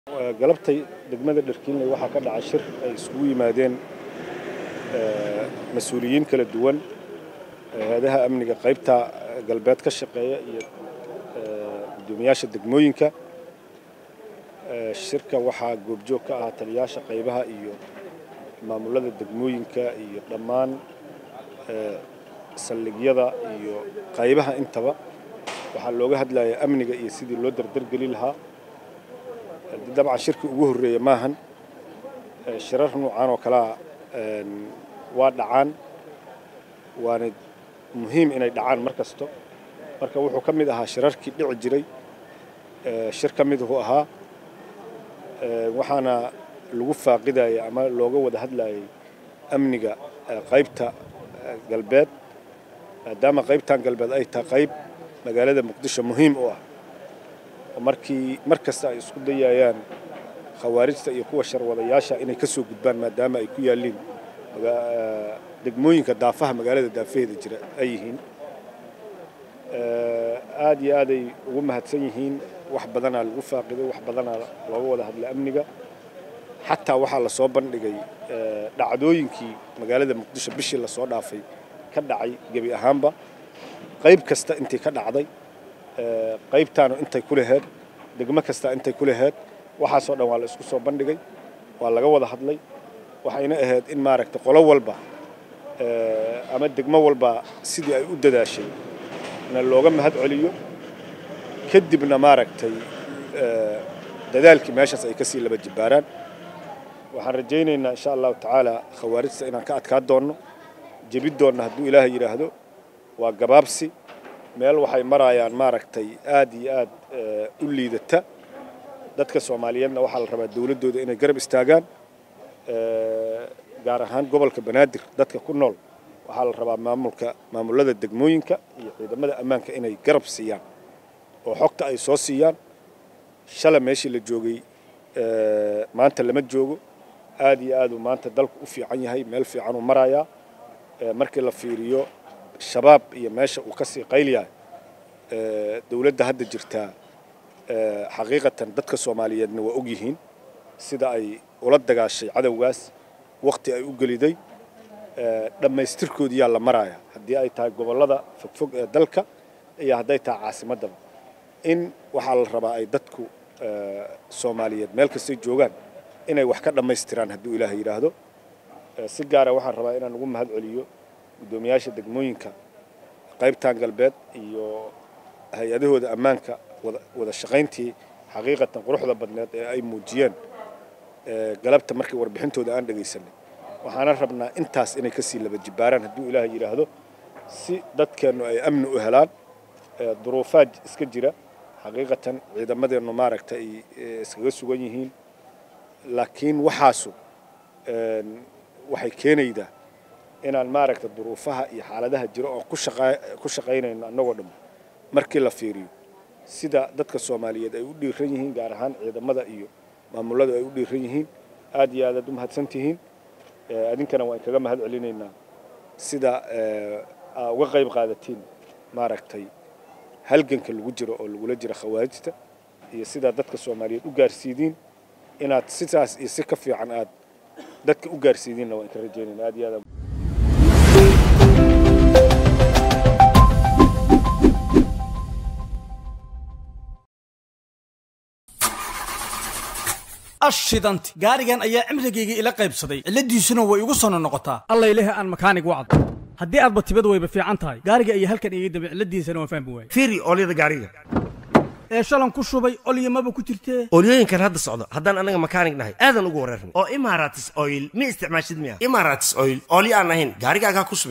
galabtay degmada dharkiinley waxaa ka dhacay shir ay isugu yimaadeen mas-uuliyiin kala duwan hay-adaha amniga qaybta galbeed ka shaqeeya iyo guddoomiyaasha degmooyinka shirka waxaa goobjoog ka ahaa taliyaasha qaybaha iyo maamulada degmooyinka iyo dhammaan saldhigyada iyo qaybaha intaba waxaa looga hadlaya amniga iyo sidii loo dardargeli lahaa dabcan shirkii ugu horreeya maahan shirar nuucan oo kalea waa dhacaan waana muhiim inay dhacaan mar kasto marka wuxuu ka mid ahaa shirarkii dhici jiray shir ka miduhu ahaa waxaana lagu faaqidaya ama looga wada hadlayay amniga qaybta galbeed maadaama qaybtan galbeed ay tahay qayb magaalada muqdisho muhiim u ah oo markii mar kasta ay isku dayayaan khawaarijta iyo kuwa sharwadayaasha inay ka soo gudbaan maadaama ay ku yaalliin degmooyinka daafaha magaalada daafaheeda jira ay yihiin aad iyo aaday ugu mahadsan yihiin wax badanaa lagu faaqiday wax badanaa looga wada hadlay amniga xataa waxaa lasoo bandhigay dhacdooyinkii magaalada muqdisho bishii lasoo dhaafay ka dhacay gebi ahaanba qayb kasta intii ka dhacday qaybtaanu intay ku laheed degmo kasta intay ku laheed waxaasoo dhan waa la isku soo bandhigay waa laga wada hadlay waxayna ahayd in maaragtay qolo walba ama degmo walba sidii ay u dadaashay na looga mahad celiyo kadibna maaragtay dadaalkii meeshaas ay ka sii laba jibbaaraan waxaan rajaynaynaa insha allahu tacaala khawaarijta inaan ka adkaa doonno jebi doonna hadduu ilaahay yidhaahdo waa gabaabsi meel waxay marayaan maaragtay aad iyo aad u liidata dadka soomaaliyeedna waxaa la rabaa dowladdooda inay garab istaagaan gaar ahaan gobolka banaadir dadka ku nool waxaa la rabaa maamulka maamulada degmooyinka iyo ciidamada ammaanka inay garab siiyaan oo xogta ay soo siiyaan shala meeshii la joogay maanta lama joogo aad iyo aaduu maanta dalku u fiican yahay meel fiican uu marayaa markii la fiiriyo shabaab iyo meesha uu ka sii qayliyahay dowladda hadda jirtaa xaqiiqatan dadka soomaaliyeedna waa og yihiin sida ay ula dagaashay cadowgaas wakhti ay u geliday dhammaystirkoodiyaa la maraya haddii ay tahay gobollada fogfog ee dalka iyo hadday tahay caasimaddaba in waxaa la rabaa ay dadku soomaaliyeed meel kastay joogaan inay wax ka dhammaystiraan hadduu ilaahay yidhaahdo si gaara waxaan rabaa inaan ugu mahad celiyo guddoomiyaasha degmooyinka qaybtan galbeed iyo hay-adahooda ammaanka wada shaqayntii xaqiiqatan quruxda badneed ee ay muujiyeen galabta markii warbixintooda aan dhegaysanay waxaana rabnaa intaas inay kasii laba jibbaaraan hadduu ilaahay yidhaahdo si dadkeennu ay amni u helaan duruufaad iska jira xaqiiqatan ciidamadeennu maaragta ay iskaga sugan yihiin laakiin waxaasu waxay keenaydaa inaan maaragta duruufaha iyo xaaladaha jira oon ku shaqaynayno annagoo dhan markii la fiiriyo sida dadka soomaaliyeed ay u dhiiran yihiin gaar ahaan ciidamada iyo maamuladu ay u dhiiran yihiin aad iyo aadaad u mahadsan tihiin adinkana waan kaga mahad celinaynaa sida aa uga qayb qaadatiin maaragtay halganka lagu jiro oo lagula jira khawaarijta iyo sidaa dadka soomaaliyeed u gaarsiidiin inaad sidaas iyo si ka fiican aad dadka u gaarsiidiinna waan ka rajaynayna aad iyo aad ashidanti gaarigan ayaa cimrigayga ila qaybsaday cilladiisuna way igu sono noqotaa allayleh aan makaanig wacdo haddii aadba tibad wayba fiican tahay gaariga ayaa halkan iga dambe cilladiisana waan fahmi waayey fiiri oolyada gaariga ee shalan ku shubay olyamaba ku jirtee oolyooyinkan hadda socdo haddaan anaga makaanig nahay aadan ugu wareerna oo imaratis oil ma isticmaashid miya imaratis oil oolyo aan ahayn gaarigaagaa ku shubay